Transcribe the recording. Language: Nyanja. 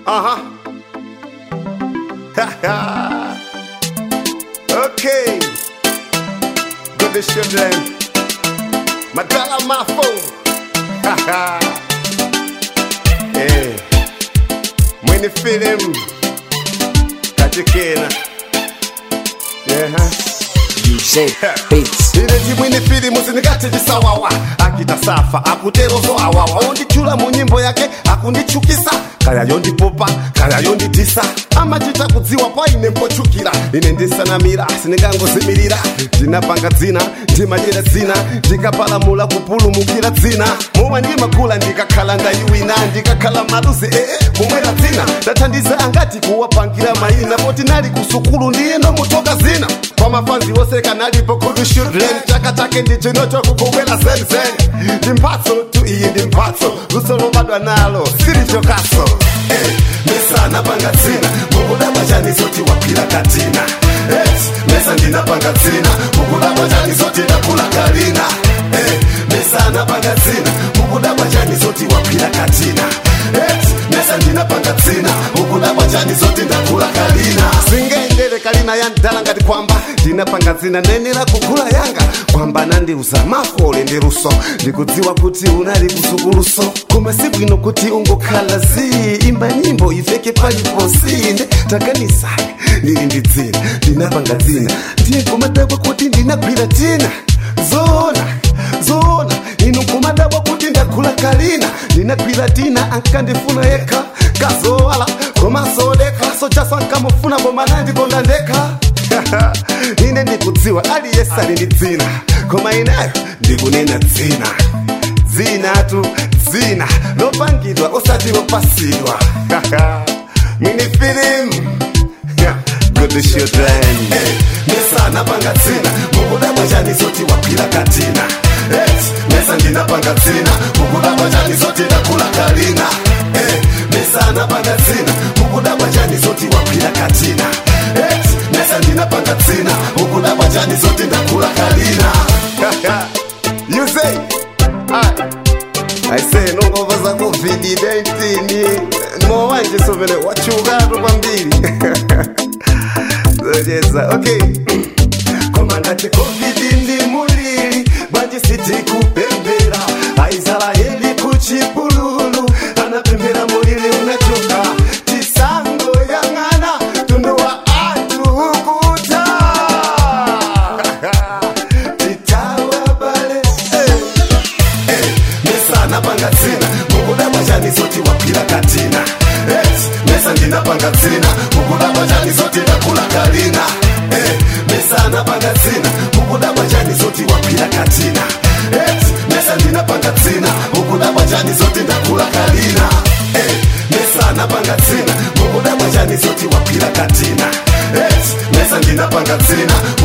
Uh huh. okay. Good to children. Magala Mafo. eh. Mwenye film. Kachekena. Yeah. huh? DJ Beats. ineti mwini filimu sinikati chisawawa akita safa akuterozo awawa ondichula mu nyimbo yake akundichukisa kaya yondipopa kaya yonditisa amachita kudziwa pa ine mpochukira ine ndisanamira sindingangozimirira ndinapanga dzina ndimadyera dzina ndikapalamula kupulumukira dzina momwe ndimakula ndikakhala ndayiwina ndikakhala maluzi ee kumwera dzina ndathandiza angati kuwapangira mayina poti nali kusukulu ndiyeno mutoka zina kwa mafanzi wose kanalipo kudu children chaka chake ndichinocho kukubwera zenzen ndi mphatso tu iyi ndi mphatso luso lobadwa nalo silichokaso eh, mesana panga dzina mukudabwa chani zoti waphira katina eh, mesa ndinapanga dzina mukudabwa chani zoti ndakula kalina eh, mesana panga dzina mukudabwa chani zoti waphira katina eh, mesa ndinapanga dzina mukudabwa chani zoti ndakula kalina singendere kalina ya ndala ngati kwamba ndinapanga dzina nenera kugula yanga kwamba nandiuza mafole ndi luso ndikudziwa kuti unali kusukuluso koma si bwino kuti ungokhala zi imba nyimbo iveke paliponsi inde taganisai ndili ndi dzina ndinapanga dzina ndiye kumadabwa kuti ndinagwira tina zoona zoona inu kumadabwa kuti ndagula kalina ndinagwira tina ankandifuna yekha kazowala komasodeka sochasankamufuna koma nandikonda ndekha ine ndikudziwa aliyese ali ndi dzina koma ineyo ndikunena dzina dzinatu dzina lopangidwa osati lopasidwa mini filimu good children mesana panga dzina mukudabwa chani zoti waphira katina Eh, mesa ndinapanga dzina mukudabwa chani zoti ndakula kalina Eh, mesana panga dzina mukudabwa chani zoti waphira katina Eh, mesa ndinapanga dzina mukudabwa chani zoti ndakula kalina you say I say nongova za covid-19 mowanje sovele wachukatu kwambiri zojeza okay koma ngati covid ndi mulili bwanji sitikupembera aisraeli kuchipululu anapembera mulili unachoka tisango yang'ana tundu wa anthu ukuta titawa bale hey mesana panga dzina mukudabwa chani zoti waphira katina Eh, mesa ndinapanga dzina mukudabwa chani zoti ndakula kalina Eh, mesana panga dzina mukudabwa chani zoti waphira katina Eh, mesa ndinapanga dzina mukudabwa chani zoti ndakula kalina Eh, mesana panga dzina mukudabwa chani zoti waphira katina Eh, mesa ndinapanga dzina